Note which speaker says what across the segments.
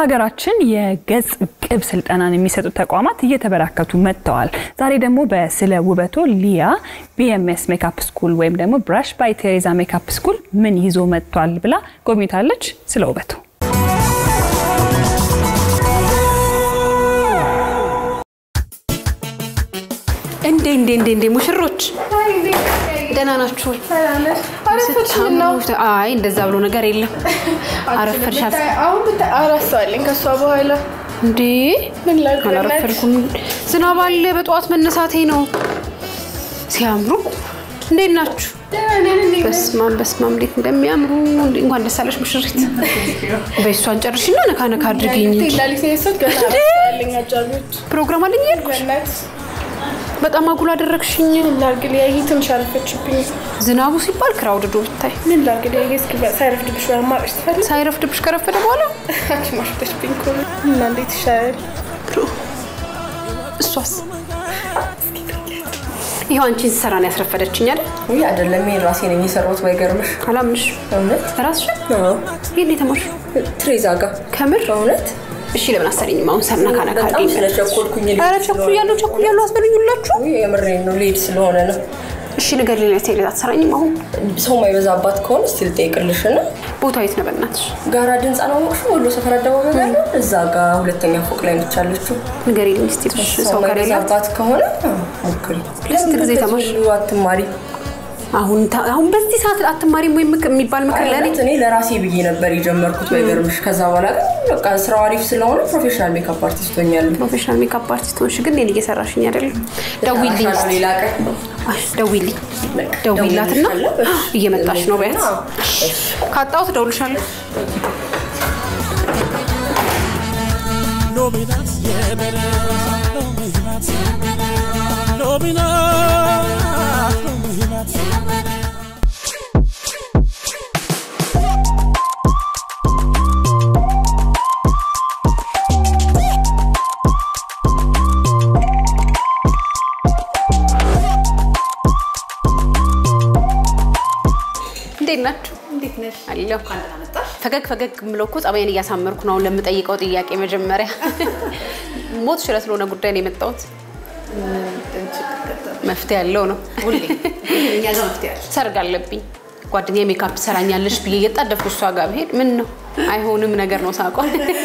Speaker 1: በሀገራችን የገጽ ቅብ ስልጠናን የሚሰጡ ተቋማት እየተበራከቱ መጥተዋል። ዛሬ ደግሞ በስለ ውበቶ ሊያ ቢኤምኤስ ሜካፕ ስኩል ወይም ደግሞ ብራሽ ባይ ቴሬዛ ሜካፕ ስኩል ምን ይዞ መጥቷል ብላ ጎብኝታለች። ስለ ውበቱ
Speaker 2: እንዴ እንዴ እንዴ እንዴ ሙሽሮች ደህና ናችሁ? አይ እንደዛ ብሎ ነገር የለም። አረፈድሻት
Speaker 3: አራሳለኝ ከእሷ በኋላ
Speaker 2: እንዴ?
Speaker 3: ምን ላድርግ?
Speaker 2: አላረፈድኩም። ዝናብ አለ። በጠዋት መነሳቴ ነው። ሲያምሩ እንዴት ናችሁ? በስማም በስማም እንዴት እንደሚያምሩ እንኳን ደስ አለሽ ሙሽሪት። በእሷን ጨርሽና ነካ ነካ አድርጊኝ እንጂ
Speaker 3: ላሊት የሰት ገና አራሳለኝ አጃቢዎች
Speaker 2: ፕሮግራም አለኝ እያልኩሽ
Speaker 3: በእናት
Speaker 2: በጣም አጉል አደረግሽኝ።
Speaker 3: ምን ላድርግ? ሊያይ ትንሽ አረፈችብኝ።
Speaker 2: ዝናቡ ሲባል ክራውድዶ ብታይ
Speaker 3: ምን ላድርግ? ሊያይ እስኪ ሳይረፍድብሽ በአማራጭ ትፈልግ
Speaker 2: ሳይረፍድብሽ ከረፈደ በኋላ
Speaker 3: አንቺ ማርፈደችብኝ እኮ እና እንዴት ይሻላል?
Speaker 2: እሷስ ይኸው አንቺን ስሰራ ነው ያስረፈደችኝ አይደል?
Speaker 4: ውይ አይደለም፣ ይሄን ራሴ ነኝ የሰራሁት። ባይገርምሽ
Speaker 2: አላምንሽ።
Speaker 4: እውነት
Speaker 2: ራስሽን
Speaker 4: አዎ፣
Speaker 2: ይሄን የተማርሽ
Speaker 4: ትሬዛ ጋር
Speaker 2: ከምር
Speaker 4: እውነት
Speaker 2: እሺ፣ ለምን አሰሪኝም? አሁን ሰርና ካነካ
Speaker 4: በጣም ስለቸኮልኩኝ ልሄድ
Speaker 2: ኧረ
Speaker 4: ስለሆነ-
Speaker 2: ቸኩያለሁ ቸኩያለሁ አስበሉኝላችሁ።
Speaker 4: ውይ የምሬን ነው፣ ልሄድ ስለሆነ ነው።
Speaker 2: እሺ ነገር ሌላ ቴሌ አትሰራኝም? አሁን
Speaker 4: ሰው ማይበዛባት ከሆነ እስቲ ልጠይቅልሽ እና
Speaker 2: ቦታ የት ነው በእናትሽ?
Speaker 4: ጋራድ ህንፃ ነው ሞቅሽ ወሎ ሰፈር አደባባይ ያለው እዛ ጋር ሁለተኛ ፎቅ ላይ ነች ያለችው።
Speaker 2: ንገሪልኝ እስኪ ትንሽ
Speaker 4: ሰው
Speaker 2: ሰው ከሌላት
Speaker 4: ማይበዛባት ከሆነ አዎ፣ ሞክሪ።
Speaker 2: ለስንት ጊዜ
Speaker 4: ለምን
Speaker 2: ተማርሽ?
Speaker 4: እንደዚህ ሁሉ አትማሪ?
Speaker 2: አሁን ታ- አሁን በዚህ ሰዓት አትማሪም ወይም ምክ- የሚባል ምክር ለኔ
Speaker 4: እኔ ለራሴ ብዬ ነበር የጀመርኩት ባይገርምሽ። ከዛ በኋላ ግን በቃ ስራው አሪፍ ስለሆነ ፕሮፌሽናል ሜካፕ አርቲስት ሆኛለሁ።
Speaker 2: ፕሮፌሽናል ሜካፕ አርቲስት ሆንሽ፣ ግን እኔን እየሰራሽኝ አይደለም። ደዊልኝ
Speaker 4: እሰራሻለሁ ሌላ ቀን።
Speaker 2: አይ፣ ደዊልኝ ደዊላትና
Speaker 4: ደውልልሻለሁ።
Speaker 2: እየመጣሽ ነው በያት።
Speaker 4: አዎ።
Speaker 2: ካጣሁት እደውልሻለሁ።
Speaker 5: Nominat, yeah, better. Nominat, nominat, nominat.
Speaker 2: እንዴት ናችሁ? እንዴት ነሽ? አለሁ። ፈገግ ፈገግ የምለው እኮ ጸባይን እያሳመርኩ ነው። አሁን ለምጠይቀው ጥያቄ መጀመሪያ ሞት ሽረ ስለሆነ ጉዳይ ነው የመጣሁት። መፍትሄ ያለው ነው። ሰርግ አለብኝ። ጓደኛ ሜካፕ ሰራኛለሽ ብዬ እየጣደፍኩ እሷ ጋር ብሄድ ምን ነው አይሆንም ነገር ነው ሳቋ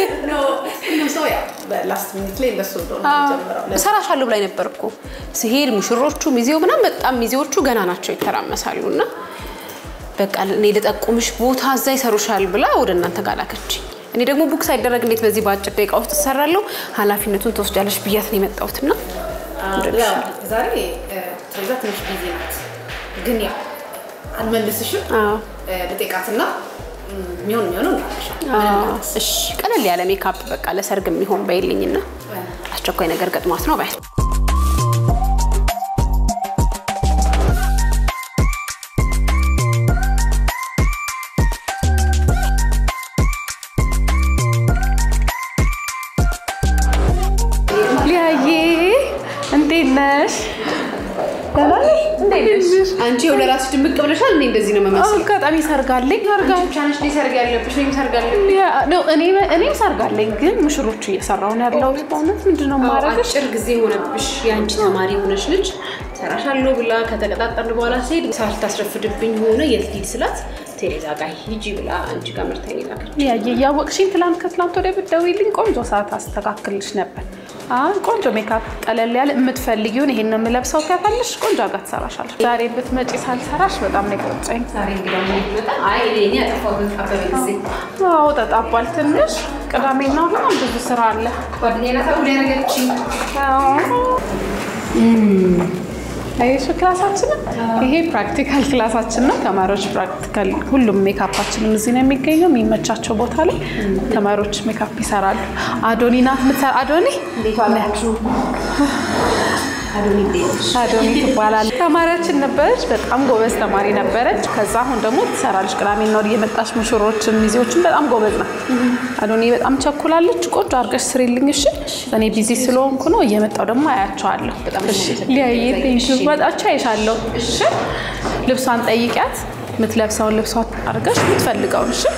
Speaker 2: እሰራሻለሁ ብላኝ ነበር እኮ ስሄድ ሙሽሮቹ ሚዜው ምናምን በጣም ሚዜዎቹ ገና ናቸው ይተራመሳሉ እና በቃ እኔ ልጠቁምሽ ቦታ እዛ ይሰሩሻል ብላ ወደ እናንተ ጋር ላከችኝ። እኔ ደግሞ ቡክ ሳይደረግ እንዴት በዚህ በአጭር ደቂቃ ውስጥ እሰራለሁ? ኃላፊነቱን ትወስጃለሽ ብያት ነው የመጣሁት እና
Speaker 6: ዛሬ ትሬዛ ትንሽ ቢዚ ናት፣ ግን ያው አልመልስሽም።
Speaker 2: አዎ፣
Speaker 6: ልጠይቃትና የሚሆን የሚሆነው
Speaker 2: አዎ። እሺ ቀለል ያለ ሜካፕ በቃ ለሰርግ የሚሆን በይልኝና አስቸኳይ ነገር ገጥሟት ነው ባይ
Speaker 1: ሊያዬ እንዴት ነሽ?
Speaker 2: አንቺ የሆነ ራስሽ ድምቅ ብለሻል። እኔ እንደዚህ ነው የምመስለው።
Speaker 1: አጋጣሚ ሰርጋለኝ
Speaker 2: ብቻ ነሽ ሰርግ ያለብሽ ወይም ሰርግ አለብኝ
Speaker 1: እኔም ሰርጋለኝ ግን ሙሽሮቹ እየሰራሁ ነው ያለሁት። በእውነት ምንድን ነው የማደርግሽ?
Speaker 2: አጭር ጊዜ ሆነብሽ። የአንቺ ተማሪ ሆነች ልጅ ሰራሻለሁ ብላ ከተቀጣጠርን በኋላ ስሄድ ሳታስረፍድብኝ ሆነ የት ልሂድ ስላት ቴሬዛ ጋር ሂጂ ብላ አንቺ ጋር መርታኝ ላከች።
Speaker 1: ያየ እያወቅሽኝ ትላንት ከትላንት ወደ ብትደውይልኝ ቆንጆ ሰዓት አስተካክልሽ ነበር። አሁን ቆንጆ ሜካፕ ቀለል ያለ የምትፈልጊውን ይሄን ነው የምለብሰው ከፈልሽ ቆንጆ አጋ ትሰራሻለሽ። ዛሬ ብትመጪ ሳልሰራሽ በጣም ነው የቆጨኝ።
Speaker 2: ዛሬ እንግዳ ምን ይመጣ? አይ እኔ ያጠፋሁት አበበ ጊዜ
Speaker 1: አዎ ተጣቧል ትንሽ። ቅዳሜና በጣም ብዙ ስራ አለ።
Speaker 2: ጓደኛዬ ናት አሁን ያደረገችኝ።
Speaker 1: ይህ ክላሳችንን ይሄ ፕራክቲካል ክላሳችን ነው። ተማሪዎች ፕራክቲካል ሁሉም ሜካፓችንም እዚህ ነው የሚገኘው። የሚመቻቸው ቦታ ላይ ተማሪዎች ሜካፕ ይሰራሉ። አዶኒ ናት የምትሰራ አዶኒ አዶኒ ትባላለች። ተማሪያችን ነበረች። በጣም ጎበዝ ተማሪ ነበረች። ከዛ አሁን ደግሞ ትሰራለች። ቅዳሜና እሑድ እየመጣች ሙሽሮችን ሚዜዎችን በጣም ጎበዝ ናት። አዶኒ በጣም ቸኩላለች። ቆንጆ አድርገሽ ስሪልኝ እሺ። እኔ ቢዚ ስለሆንኩ ነው። እየመጣው ደግሞ አያቸዋለሁ። እሺ ሊያየ ቴንኪው መጣቻ አይሻለሁ። እሺ ልብሷን ጠይቂያት የምትለብሰውን ልብሷ አድርገሽ የምትፈልገውን እሺ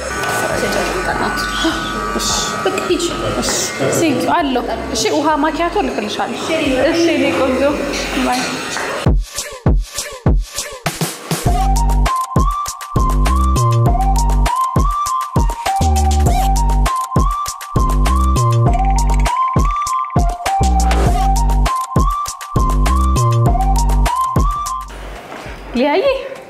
Speaker 2: በቃ ሂጅ።
Speaker 1: ሲንክ አለው። እሺ ውሃ ማኪያቶ ልክልሻለሁ። እሺ እኔ ቆንጆ ባይ። ሊያይ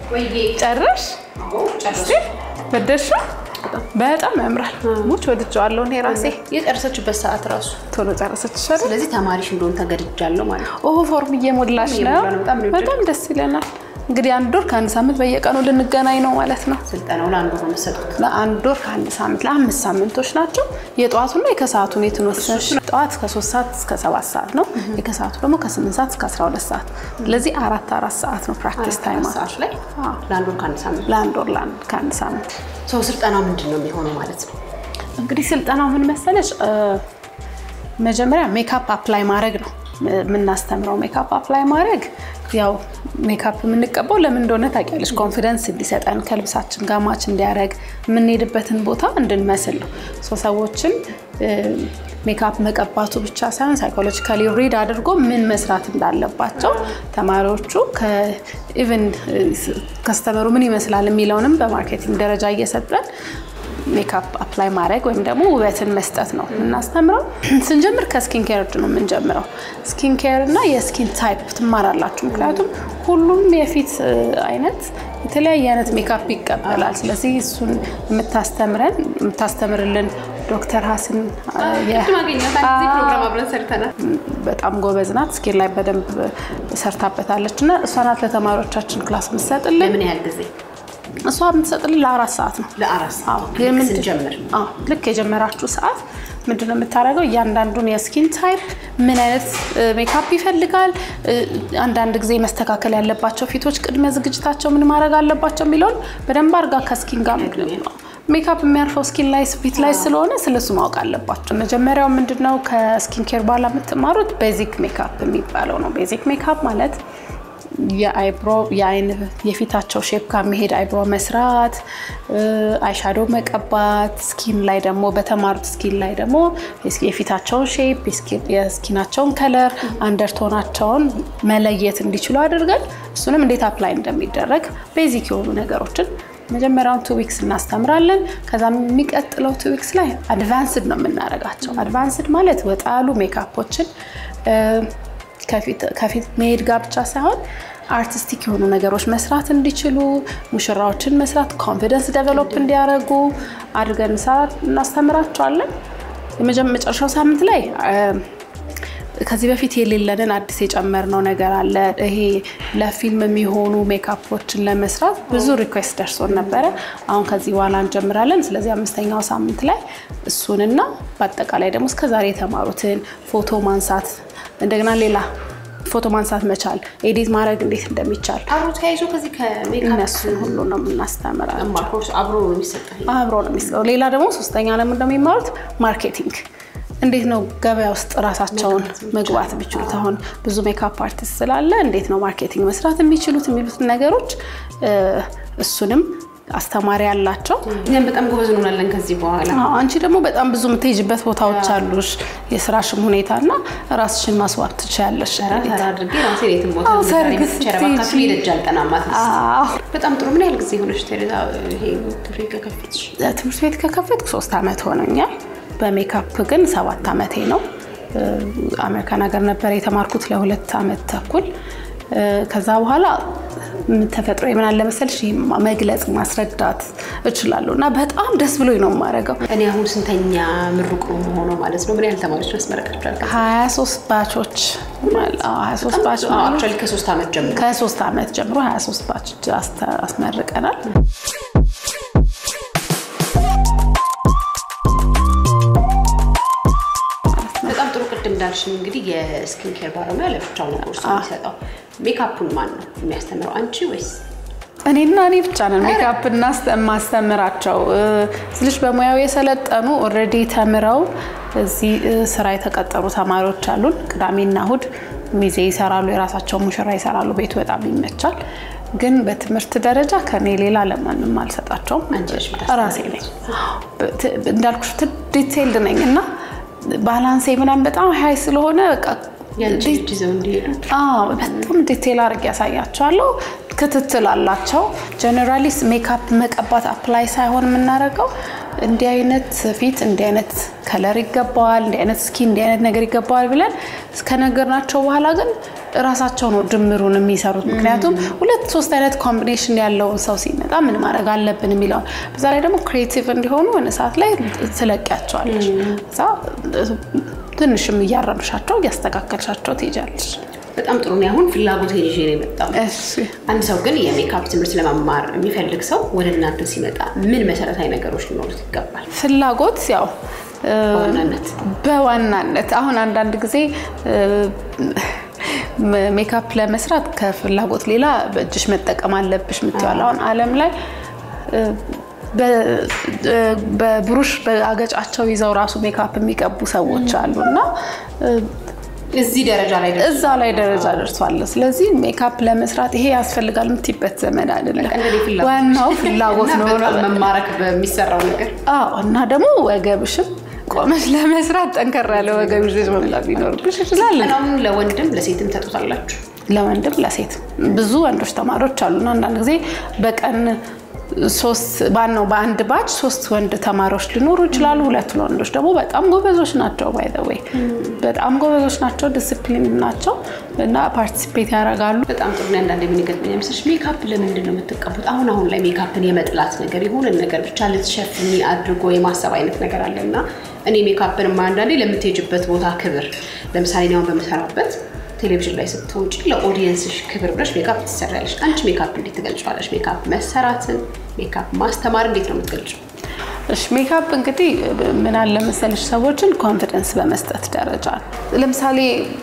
Speaker 1: ጨረሽ? እስቲ ወደድሽው? በጣም ያምራል። ሙች ወድጀዋለሁ እኔ ራሴ።
Speaker 2: የጨረሰችበት ሰዓት ራሱ
Speaker 1: ቶሎ ጨረሰች አይደል?
Speaker 2: ስለዚህ ተማሪሽ እንደሆን ተገድጃለሁ ማለት ነው።
Speaker 1: ኦ ፎርም እየሞላሽ ነው።
Speaker 2: እየሞላ ነው። በጣም ነው
Speaker 1: በጣም ደስ ይለናል። እንግዲህ አንድ ወር ከአንድ ሳምንት በየቀኑ ልንገናኝ ነው ማለት ነው።
Speaker 2: ስልጠናው ለአንዱ ነው የምትሰጡት።
Speaker 1: ለአንድ ወር ከአንድ ሳምንት ለአምስት ሳምንቶች ናቸው። የጠዋቱና የከሰዓቱን የትን ወሰንሽ? ጠዋት ከሶስት ሰዓት እስከ ሰባት ሰዓት ነው። የከሰዓቱ ደግሞ ከስምንት ሰዓት እስከ አስራ ሁለት ሰዓት። ስለዚህ አራት አራት ሰዓት ነው ፕራክቲስ ታይም
Speaker 2: ሰዓት ላይ
Speaker 1: አዎ።
Speaker 2: ለአንዱ ከአንድ ሳምንት
Speaker 1: ለአንድ ወር ለአንድ ከአንድ ሳምንት
Speaker 2: ሰው ስልጠናው ምንድን ነው የሚሆነው ማለት ነው?
Speaker 1: እንግዲህ ስልጠናው ምን መሰለሽ፣ እ፣ መጀመሪያ ሜካፕ አፕላይ ማድረግ ነው የምናስተምረው። ሜካፕ አፕላይ ማድረግ ያው ሜካፕ የምንቀባው ለምን እንደሆነ ታውቂያለሽ፣ ኮንፊደንስ እንዲሰጠን ከልብሳችን ጋር ማች እንዲያደርግ የምንሄድበትን ቦታ እንድንመስል ነው። ሶ ሰዎችን እ፣ ሜካፕ መቀባቱ ብቻ ሳይሆን ሳይኮሎጂካሊ ሪድ አድርጎ ምን መስራት እንዳለባቸው ተማሪዎቹ ኢቨን ከስተመሩ ምን ይመስላል የሚለውንም በማርኬቲንግ ደረጃ እየሰጠን ሜካፕ አፕላይ ማድረግ ወይም ደግሞ ውበትን መስጠት ነው የምናስተምረው። ስንጀምር ከስኪን ኬር ነው የምንጀምረው። ስኪን ኬር እና የስኪን ታይፕ ትማራላችሁ። ምክንያቱም ሁሉም የፊት እ, አይነት የተለያየ አይነት ሜካፕ ይቀበላል። ስለዚህ እሱን የምታስተምረን የምታስተምርልን ዶክተር ሀስን አ, የ-
Speaker 2: ፕሮግራም አብረን ሰርተናል።
Speaker 1: በጣም ጎበዝ ናት። ስኪን ላይ በደንብ ሰርታበታለች እና እሷ ናት ለተማሪዎቻችን ክላስ የምትሰጥልን።
Speaker 2: ለምን ያህል ጊዜ?
Speaker 1: እሷ የምትሰጥልን ለአራት ሰዓት ነው።
Speaker 2: ለአራት ሰዓት
Speaker 1: አዎ፣
Speaker 2: ልክ
Speaker 1: የምንድ-
Speaker 2: ስንጀምር
Speaker 1: አዎ፣ ልክ የጀመራችሁ ሰዓት ምንድን ነው የምታደርገው? እያንዳንዱን የስኪን ታይፕ ምን አይነት እ, ሜካፕ ይፈልጋል፣ እ, አንዳንድ ጊዜ መስተካከል ያለባቸው ፊቶች ቅድመ ዝግጅታቸው ምን ማድረግ አለባቸው የሚለውን በደንብ አድርጋ ከስኪን ጋር ሜካፕ የሚያርፈው ስኪን ላይ ፊት ላይ ስለሆነ ስለሱ ማወቅ አለባቸው። መጀመሪያው ምንድነው ከስኪን ኬር በኋላ የምትማሩት ቤዚክ ሜካፕ የሚባለው ነው። ቤዚክ ሜካፕ ማለት የአይብሮ የአይን የፊታቸው ሼፕ ጋር የሚሄድ አይብሮ መስራት፣ አይሻዶ መቀባት፣ ስኪን ላይ ደግሞ በተማሩት ስኪን ላይ ደግሞ የፊታቸውን ሼፕ የስኪናቸውን ከለር አንደርቶናቸውን መለየት እንዲችሉ አድርገን እሱንም እንዴት አፕላይ እንደሚደረግ ቤዚክ የሆኑ ነገሮችን መጀመሪያውን ቱ ዊክስ እናስተምራለን። ከዛ የሚቀጥለው ቱ ዊክስ ላይ አድቫንስድ ነው የምናደርጋቸው። አድቫንስድ ማለት ወጣ ያሉ ሜካፖችን ከፊት መሄድ ጋር ብቻ ሳይሆን አርቲስቲክ የሆኑ ነገሮች መስራት እንዲችሉ ሙሽራዎችን መስራት ኮንፊደንስ ዴቨሎፕ እንዲያደርጉ አድርገን እናስተምራቸዋለን። የመጨረሻው ሳምንት ላይ ከዚህ በፊት የሌለንን አዲስ የጨመርነው ነገር አለ። ይሄ ለፊልም የሚሆኑ ሜካፖችን ለመስራት ብዙ ሪኩዌስት ደርሶን ነበረ። አሁን ከዚህ በኋላ እንጀምራለን። ስለዚህ አምስተኛው ሳምንት ላይ እሱንና በአጠቃላይ ደግሞ እስከዛሬ የተማሩትን ፎቶ ማንሳት እንደገና ሌላ ፎቶ ማንሳት መቻል፣ ኤዲት ማድረግ እንዴት እንደሚቻል
Speaker 2: አብሮ ተያይዞ ከዚህ ከሜካፕ
Speaker 1: እነሱን ሁሉ ነው የምናስተምራቸው።
Speaker 2: ኮርስ አብሮ ነው የሚሰጠው።
Speaker 1: አብሮ ነው የሚሰጠው። ሌላ ደግሞ ሶስተኛ ለምን እንደሚማሩት ማርኬቲንግ እንዴት ነው ገበያ ውስጥ ራሳቸውን መግባት የሚችሉት? አሁን ብዙ ሜካፕ አርቲስት ስላለ እንዴት ነው ማርኬቲንግ መስራት የሚችሉት የሚሉትን ነገሮች እሱንም አስተማሪ ያላቸው።
Speaker 2: እኛም በጣም ጎበዝ እንሆናለን ከዚህ በኋላ።
Speaker 1: አዎ፣ አንቺ ደግሞ በጣም ብዙ የምትሄጅበት ቦታዎች አሉሽ፣ የስራሽም ሁኔታ እና ራስሽን ማስዋብ ትችያለሽ።
Speaker 2: ተራ ተራ አድርጌ ራሴ የትም ቦታ
Speaker 1: አዎ፣ ሰርግ
Speaker 2: ረባካችሁ
Speaker 1: ስትሄጂ።
Speaker 2: የደጅ አልጠናማት።
Speaker 1: አዎ።
Speaker 2: በጣም ጥሩ። ምን ያህል ጊዜ ሆነች ቴሬዛ ይሄ ትምህርት ቤት ከከፈትሽ?
Speaker 1: ትምህርት ቤት ከከፈትኩ ሶስት ዓመት ሆኖኛል። በሜካፕ ግን ሰባት ዓመቴ ነው። አሜሪካን ሀገር ነበር የተማርኩት ለሁለት ዓመት ተኩል። ከዛ በኋላ ተፈጥሮ ምን አለ መሰልሽ ይሄ መግለጽ ማስረዳት እችላለሁ እና በጣም ደስ ብሎኝ ነው የማደርገው።
Speaker 2: እኔ አሁን ስንተኛ ምሩቅ ነው የምሆነው ማለት ነው? ምን ያህል ተማሪዎች ማስመረቃችኋል?
Speaker 1: ሀያ ሶስት ባቾች ሀያ ሶስት ባች ማለት
Speaker 2: አክቹዋሊ ከሶስት ዓመት ጀምሮ
Speaker 1: ከሶስት ዓመት ጀምሮ ሀያ ሶስት ባች አስተ- አስመርቀናል።
Speaker 2: በጣም ጥሩ። ቅድም እንዳልሽኝ እንግዲህ የስኪን ኬር ባለሙያ ለብቻው ነው ኮርስ የሚሰጠው። ሜካፑን ማን ነው የሚያስተምረው? አንቺ ወይስ
Speaker 1: እኔና እኔ ብቻ ነን ሜካፕ ማስተምራቸው ስልሽ በሙያው የሰለጠኑ ኦልሬዲ ተምረው እዚህ እ, ስራ የተቀጠሩ ተማሪዎች አሉን። ቅዳሜና እሁድ ሚዜ ይሰራሉ፣ የራሳቸውን ሙሽራ ይሰራሉ። ቤቱ በጣም ይመቻል። ግን በትምህርት ደረጃ ከኔ ሌላ ለማንም አልሰጣቸውም። ራሴ ነኝ እንዳልኩሽ ዲቴይልድ ነኝ እና ባላንሴ ምናምን በጣም ሀይ ስለሆነ በቃ
Speaker 2: ያንቺን እጅ ይዘው እንዲሄዱ
Speaker 1: አዎ በጣም ዲቴል አድርጌ ያሳያቸዋለሁ። ክትትል አላቸው። ጀነራሊ ሜካፕ መቀባት አፕላይ ሳይሆን የምናደርገው እንዲህ አይነት ፊት እንዲህ አይነት ከለር ይገባዋል፣ እንዲህ አይነት ስኪን እንዲህ አይነት ነገር ይገባዋል ብለን ከነገርናቸው በኋላ ግን እራሳቸው ነው ድምሩን የሚሰሩት። ምክንያቱም ሁለት ሶስት አይነት ኮምቢኔሽን ያለውን ሰው ሲመጣ ምን ማድረግ አለብን የሚለውን በዛ ላይ ደግሞ ክሬቲቭ እንዲሆኑ የሆነ ሰዓት ላይ ትለቂያቸዋለች። እዛ ትንሽም እያረምሻቸው እያስተካከልሻቸው ትሄጃለች።
Speaker 2: በጣም ጥሩ ነው። አሁን ፍላጎት ይዤ ነው የመጣው።
Speaker 1: እሺ
Speaker 2: አንድ ሰው ግን የሜካፕ ትምህርት ለመማር የሚፈልግ ሰው ወደ እናንተ ሲመጣ ምን መሰረታዊ ነገሮች ሊኖሩት ይገባል?
Speaker 1: ፍላጎት ያው እ፣
Speaker 2: በዋናነት
Speaker 1: በዋናነት አሁን አንዳንድ ጊዜ እ፣ ሜ- ሜካፕ ለመስራት ከፍላጎት ሌላ በእጅሽ መጠቀም አለብሽ የምትይዋል። አሁን ዓለም ላይ እ፣ በ- እ፣ በብሩሽ በአገጫቸው ይዘው ራሱ ሜካፕ የሚቀቡ ሰዎች አሉ እና እ፣
Speaker 2: እዚህ ደረጃ ላይ ደርሶ
Speaker 1: እዛ ላይ ደረጃ ደርሷል። ስለዚህ ሜካፕ ለመስራት ይሄ ያስፈልጋል የምትይበት ዘመን አይደለም።
Speaker 2: እንደኔ ፍላጎት
Speaker 1: ዋናው ፍላጎት
Speaker 2: እና
Speaker 1: ነው።
Speaker 2: በጣም መማረክ በሚሰራው ነገር
Speaker 1: አዎ እና ደግሞ ወገብሽም ቆመሽ ለመስራት ጠንከር ያለ ወገብ ይዘሽ መምጣት ሊኖርብሽ ይችላል።
Speaker 2: ስልጠናውን ለወንድም ለሴትም ተጡታላችሁ?
Speaker 1: ለወንድም ለሴት ብዙ ወንዶች ተማሪዎች አሉና አንዳንድ ጊዜ በቀን ሶስት ባን ነው በአንድ ባች ሶስት ወንድ ተማሪዎች ሊኖሩ ይችላሉ። ሁለት ወንዶች ደግሞ በጣም ጎበዞች ናቸው። ባይ ዘ ዌይ በጣም ጎበዞች ናቸው፣ ዲስፕሊን ናቸው እና ፓርቲሲፔት ያደርጋሉ።
Speaker 2: በጣም ጥሩ ነው። አንዳንድ የሚገጥመኝ ምስልሽ ሜካፕ ለምንድን ነው የምትቀቡት? አሁን አሁን ላይ ሜካፕን የመጥላት ነገር የሆነ ነገር ብቻ ልትሸፍኒ አድርጎ የማሰብ አይነት ነገር አለ እና እኔ ሜካፕን አንዳንዴ ለምትሄጅበት ቦታ ክብር፣ ለምሳሌ እኔ አሁን በምሰራበት ቴሌቪዥን ላይ ስትወጪ ለኦዲየንስሽ ክብር ብለሽ ሜካፕ ትሰሪያለሽ። አንቺ ሜካፕ እንዴት ትገልጫዋለሽ? ሜካፕ መሰራትን፣ ሜካፕ ማስተማር እንዴት ነው የምትገልጪው?
Speaker 1: እሺ ሜካፕ እንግዲህ ምን አለ መሰለሽ ሰዎችን ኮንፊደንስ በመስጠት ደረጃ ነው። ለምሳሌ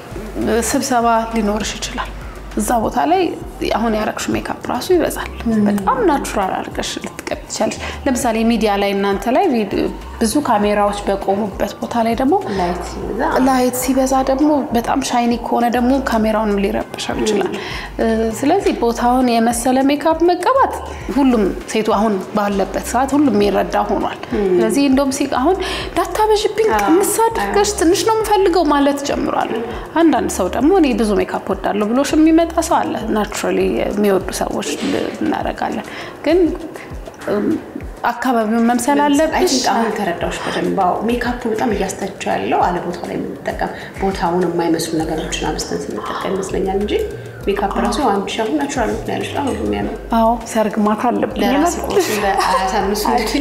Speaker 1: ስብሰባ ሊኖርሽ ይችላል። እዛ ቦታ ላይ አሁን ያረግሹ ሜካፕ ራሱ ይበዛል። በጣም ናቹራል አድርገሽ ልትቀቢ ትችላለሽ። ለምሳሌ ሚዲያ ላይ እናንተ ላይ ቪዲዮ- ብዙ ካሜራዎች በቆሙበት ቦታ ላይ ደግሞ
Speaker 2: ላይት ሲበዛ
Speaker 1: ላይት ሲበዛ ደግሞ በጣም ሻይኒ ከሆነ ደግሞ ካሜራውንም ሊረብሸው ይችላል። እ፣ ስለዚህ ቦታውን የመሰለ ሜካፕ መቀባት ሁሉም ሴቱ አሁን ባለበት ሰዓት ሁሉም የሚረዳ ሆኗል። ስለዚህ እንደውም ሲ አሁን ዳታበዥብኝ ቀንስ አድርገሽ ትንሽ ነው የምፈልገው ማለት ጀምሯል። አንዳንድ ሰው ደግሞ እኔ ብዙ ሜካፕ ወዳለሁ ብሎሽ የሚመጣ ሰው አለ። ናቹራሊ የሚወዱ ሰዎች እናደርጋለን ግን እም፣ አካባቢውን መምሰል
Speaker 2: አይ
Speaker 1: አለብሽ።
Speaker 2: ቲንክ አሁን ተረዳዎች በደንብ አዎ። ሜካፑ በጣም እያስተቸው ያለው አለ ቦታው ላይ የምንጠቀም ቦታውን የማይመስሉ ነገሮችን አብስተን ስንጠቀም ይመስለኛል እንጂ ሜካፕ ራሱ አንድ ሺ አሁን ናቹራል ነው ያለች በጣም ነው የሚያምር
Speaker 1: አዎ ሰርግ ማታ አለብኝ
Speaker 2: ለራስ
Speaker 1: ይላል።
Speaker 2: ቆስ አያሳንሱ እንጂ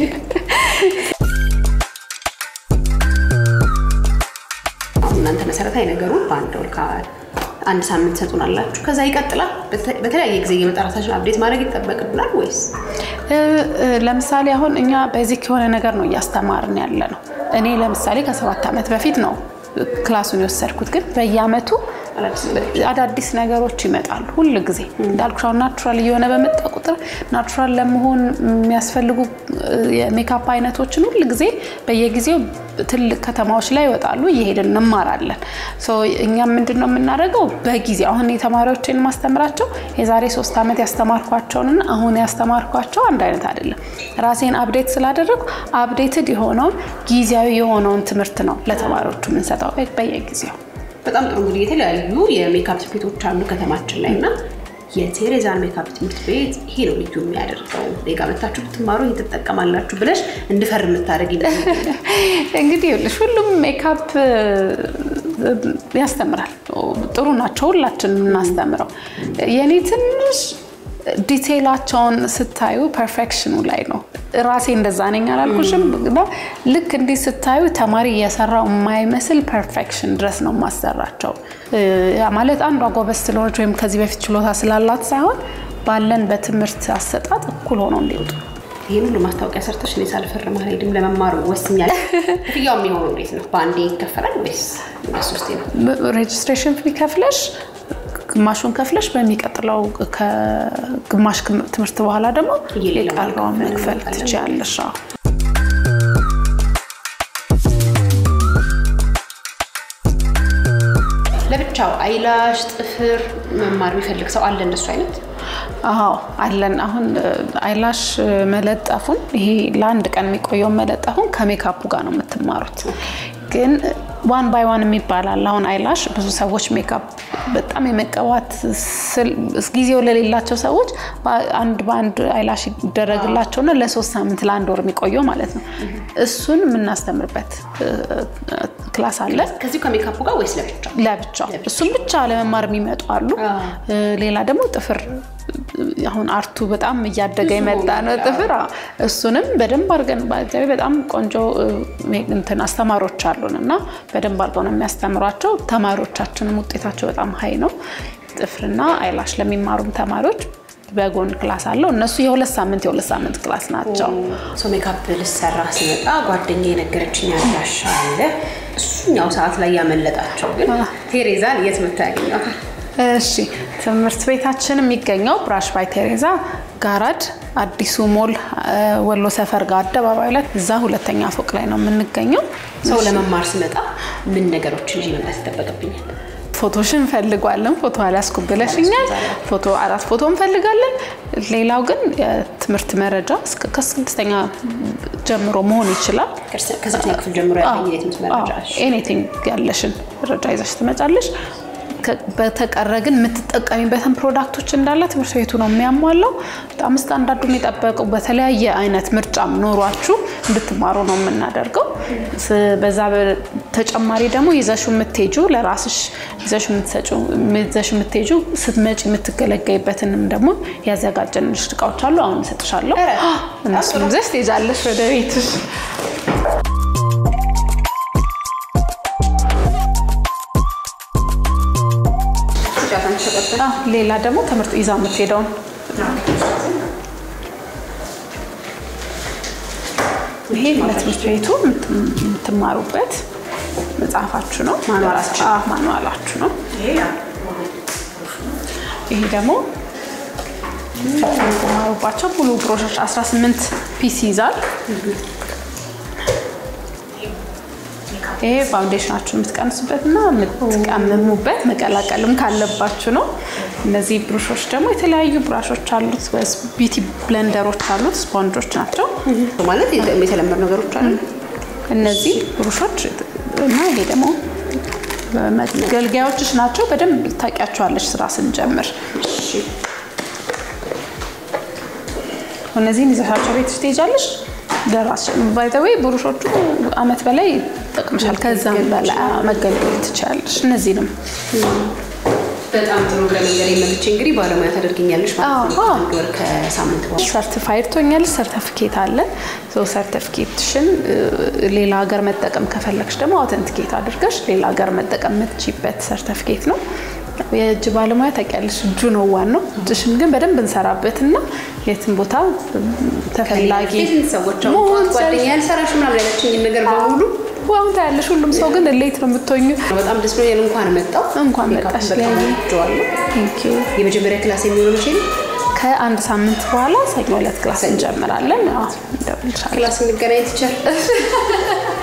Speaker 2: አሁን እናንተ መሰረታዊ ነገሩን በአንድ ወር አንድ ሳምንት ሰጡናላችሁ። ከዛ ይቀጥላል። በተ- በተለያየ ጊዜ የመጠራታችን አብዴት ማድረግ ይጠበቅብናል ወይስ
Speaker 1: እ፣ እ፣ ለምሳሌ አሁን እኛ ቤዚክ የሆነ ነገር ነው እያስተማርን ያለ ነው። እኔ ለምሳሌ ከሰባት ዓመት በፊት ነው ክላሱን የወሰድኩት፣ ግን በየአመቱ
Speaker 2: አዳዲስ ነገሮች?
Speaker 1: አዳዲስ ነገሮች ይመጣሉ ሁል ጊዜ እንዳልኩሽ አሁን ናቹራል እየሆነ በመጣ ቁጥር ናቹራል ለመሆን የሚያስፈልጉ እ፣ የሜካፕ አይነቶችን ሁል ጊዜ በየጊዜው ትልቅ ከተማዎች ላይ ይወጣሉ እየሄድን እንማራለን ሶ እኛም ምንድን ነው የምናደርገው በጊዜ አሁን የተማሪዎችን ማስተምራቸው የዛሬ ሶስት ዓመት ያስተማርኳቸውንና አሁን ያስተማርኳቸው አንድ አይነት አይደለም ራሴን አፕዴት ስላደረግኩ አፕዴትድ የሆነውን ጊዜያዊ የሆነውን ትምህርት ነው ለተማሪዎቹ የምንሰጠው በየጊዜው
Speaker 2: በጣም ጥሩ እንግዲህ የተለያዩ የሜካፕ ትምህርት ቤቶች አሉ ከተማችን ላይ እና የቴሬዛን ሜካፕ ትምህርት ቤት ይሄ ነው ልዩ የሚያደርገው እኔ ጋ መታችሁ ብትማሩ ይሄን ትጠቀማላችሁ ብለሽ እንድፈርም የምታደርግ
Speaker 1: እንግዲህ ይኸውልሽ ሁሉም ሜካፕ እ፣ ያስተምራል። ጥሩ ናቸው ሁላችን የምናስተምረው። የኔ ትንሽ ዲቴይላቸውን ስታዩ ፐርፌክሽኑ ላይ ነው። ራሴ እንደዛ ነኝ አላልኩሽም? እና ልክ እንዲህ ስታዩ ተማሪ እየሰራው የማይመስል ፐርፌክሽን ድረስ ነው የማሰራቸው። እ፣ ያ ማለት አንዷ ጎበዝ ስለሆነች ወይም ከዚህ በፊት ችሎታ ስላላት ሳይሆን ባለን በትምህርት አሰጣጥ እኩል ሆነው እንዲወጡ
Speaker 2: ይህን ሁሉ ማስታወቂያ ሰርተሽ እኔ ሳልፈርም አልሄድም ለመማሩ ወስኛል። ክፍያው የሚሆነው እንዴት ነው? በአንዴ ይከፈላል ወይስ ሶስቴ ነው?
Speaker 1: ሬጅስትሬሽን ፊ ከፍለሽ ግማሹን ከፍለሽ በሚቀጥለው ከግማሽ ትምህርት በኋላ ደግሞ
Speaker 2: እየሌለ
Speaker 1: የቀረውን መክፈል
Speaker 2: እንመጣለን።
Speaker 1: ትችያለሽ። አዎ።
Speaker 2: ለብቻ ብቻው አይላሽ፣ ጥፍር መማር የሚፈልግ ሰው አለ እንደሱ አይነት?
Speaker 1: አዎ አለን። አሁን አይላሽ መለጠፉን ይሄ ለአንድ ቀን የሚቆየውን መለጠፉን ከሜካፑ ጋር ነው የምትማሩት። ግን ዋን ባይ ዋን የሚባላል። አሁን አይላሽ ብዙ ሰዎች ሜካፕ በጣም የመቀባት ስል- ጊዜው ለሌላቸው ሰዎች አንድ በአንድ አይላሽ ይደረግላቸውና ለሶስት ሳምንት ለአንድ ወር የሚቆየው ማለት ነው። እሱን የምናስተምርበት እ፣ እ፣ ክላስ አለ
Speaker 2: ከዚሁ ከሜካፑ ጋር ወይስ ለብቻ?
Speaker 1: ለብቻው እሱም ብቻ ለመማር የሚመጡ አሉ። እ፣ ሌላ ደግሞ ጥፍር አሁን አርቱ በጣም እያደገ የመጣ ነው ጥፍር። አዎ፣ እሱንም በደንብ አድርገን በአጋቢ በጣም ቆንጆ እ፣ እንትን አስተማሪዎች አሉን እና በደንብ አድርገው ነው የሚያስተምሯቸው። ተማሪዎቻችንም ውጤታቸው በጣም ሀይ ነው። ጥፍርና አይላሽ ለሚማሩም ተማሪዎች በጎን ክላስ አለው። እነሱ የሁለት ሳምንት የሁለት ሳምንት ክላስ ናቸው።
Speaker 2: ሰው ሜካፕ ልሰራ ሲመጣ ጓደኛ የነገረችኝ አድራሻ አለ። እሱኛው ሰዓት ላይ ያመለጣቸው ግን ቴሬዛን የት መታ ያገኘዋል?
Speaker 1: እሺ ትምህርት ቤታችን የሚገኘው ብራሽ ባይ ቴሬዛ ጋራድ አዲሱ ሞል እ፣ ወሎ ሰፈር ጋር አደባባይ ላይ እዛ ሁለተኛ ፎቅ ላይ ነው የምንገኘው።
Speaker 2: ሰው ለመማር ሲመጣ ምን ነገሮችን ይዤ መምጣት ይጠበቅብኛል?
Speaker 1: ፎቶሽን እንፈልጓለን። ፎቶ አልያዝኩም ብለሽኛል። ፎቶ አራት ፎቶ እንፈልጋለን። ሌላው ግን የትምህርት መረጃ እስከ ከስድስተኛ ጀምሮ መሆን ይችላል።
Speaker 2: ከስድስተኛ ክፍል ጀምሮ ያለኝ የትምህርት መረጃ እሺ።
Speaker 1: ኤኒቲንግ ያለሽን መረጃ ይዘሽ ትመጫለሽ። ከ- በተቀረ ግን የምትጠቀሚበትን ፕሮዳክቶች እንዳለ ትምህርት ቤቱ ነው የሚያሟላው። በጣም ስታንዳርዱን የጠበቁ በተለያየ አይነት ምርጫም ኖሯችሁ እንድትማሩ ነው የምናደርገው። ስ- በዛ በተጨማሪ ደግሞ ይዘሹ የምትሄጁ ለራስሽ ይዘሹ የምትሰጪው ይዘሽ የምትሄጁ ስትመጪ የምትገለገይበትንም ደግሞ ያዘጋጀንልሽ እቃዎች አሉ። አሁን እሰጥሻለሁ። እነሱን ይዘሽ ትሄጃለሽ ወደ ቤትሽ። አዎ፣ ሌላ ደግሞ ትምህርት ይዛ የምትሄደውን ይሄ ለትምህርት ቤቱ የምት- የምትማሩበት መጽሐፋችሁ ነው።
Speaker 2: ማኑዋላችሁ።
Speaker 1: አዎ፣ ማኑዋላችሁ ነው። ይሄ ደግሞ የምትማሩባቸው ሙሉ ብሮሾች 18 ፒስ ይዛል። ይሄ ፋውንዴሽናችሁን የምትቀንሱበት እና የምትቀምሙበት መቀላቀልም ካለባችሁ ነው። እነዚህ ብሩሾች ደግሞ የተለያዩ ብራሾች አሉት፣ ቢቲ ብለንደሮች አሉት፣ ስፖንጆች ናቸው።
Speaker 2: ማለት የተለመዱ ነገሮች አሉ።
Speaker 1: እነዚህ ብሩሾች እና ይሄ ደግሞ መገልገያዎችሽ ናቸው። በደንብ ታውቂያቸዋለሽ ስራ ስንጀምር። እነዚህን ይዘሻቸው ቤትሽ ትሄጃለሽ። ለራስሽ ባይ ዘ ዌይ ብሩሾቹ አመት በላይ ይጠቅምሻል። ከዛም በላይ መገልገል ትችላለሽ። እነዚህንም
Speaker 2: በጣም ጥሩ ለመንገድ የመልቼ እንግዲህ ባለሙያ ታደርግኛለሽ ማለት ነው።
Speaker 1: አዎ።
Speaker 2: አንድ ወር ከሳምንት በኋላ
Speaker 1: ሰርቲፋይድ ትሆኛለሽ። ሰርተፊኬት አለ። ሰርተፊኬትሽን ሌላ ሀገር መጠቀም ከፈለግሽ ደግሞ አውተንቲኬት አድርገሽ ሌላ ሀገር መጠቀም የምትችይበት ሰርተፊኬት ነው። የእጅ ባለሙያ ታውቂያለሽ፣ እጁ ነው ዋናው። እጅሽን ግን በደንብ እንሰራበትና የትም ቦታ ተፈላጊ
Speaker 2: ፊት ሰዎች አሁን
Speaker 1: መሆን
Speaker 2: ጠዋት ጓደኛ ያልሰራሽ ምናምን ያለችኝን ነገር በሙሉ
Speaker 1: አሁን ታያለሽ። ሁሉም ሰው ግን ሌት ነው የምትሆኙ።
Speaker 2: በጣም ደስ ብሎኛል። እንኳን መጣው
Speaker 1: እንኳን
Speaker 2: ሜካፕ
Speaker 1: መጣሽ።
Speaker 2: በጣም
Speaker 1: ሊያየ
Speaker 2: ወድጄዋለሁ።
Speaker 1: ቴንክ ዩ።
Speaker 2: የመጀመሪያ ክላስ የሚሆነው መቼ ነው?
Speaker 1: ከአንድ ሳምንት በኋላ ሰኞ ዕለት ክላስ እንጀምራለን። አዎ፣ እንደውልሻለሁ።
Speaker 2: ክላስ እንገናኝ ትችል